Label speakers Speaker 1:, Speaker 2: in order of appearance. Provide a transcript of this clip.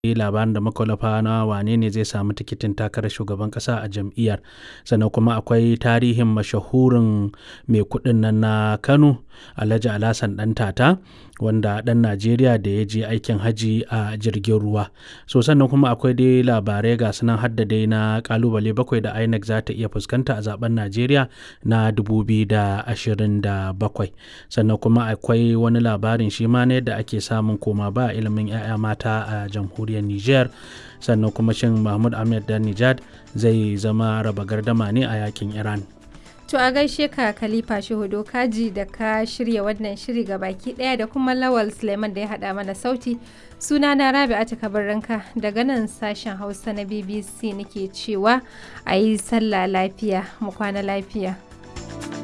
Speaker 1: labarin da makwalafa na wane ne zai samu tikitin takarar shugaban kasa a jam'iyyar sannan kuma akwai tarihin mashahurin mai kudin nan na kano alhaji alhassan dan tata wanda dan najeriya da ya je aikin haji a jirgin ruwa so sannan kuma akwai dai labarai ga sunan hadda dai na kalubale bakwai da inec za ta iya fuskanta a zaben najeriya na 2027 sannan kuma akwai wani labarin shi ma na yadda ake samun koma ba ilimin 'ya'ya mata a jamhuriyar niger sannan kuma shin mahmud ahmed dan nijad zai zama raba gardama ne a yakin iran
Speaker 2: To a gaishe ka Khalifa Shehudo Kaji da ka shirya wannan shiri ga baki ɗaya da kuma Lawal Suleiman da ya haɗa mana sauti. Suna na Rabi'atu Kabarranka daga nan sashen Hausa na BBC nake cewa a yi sallah lafiya mu kwana lafiya.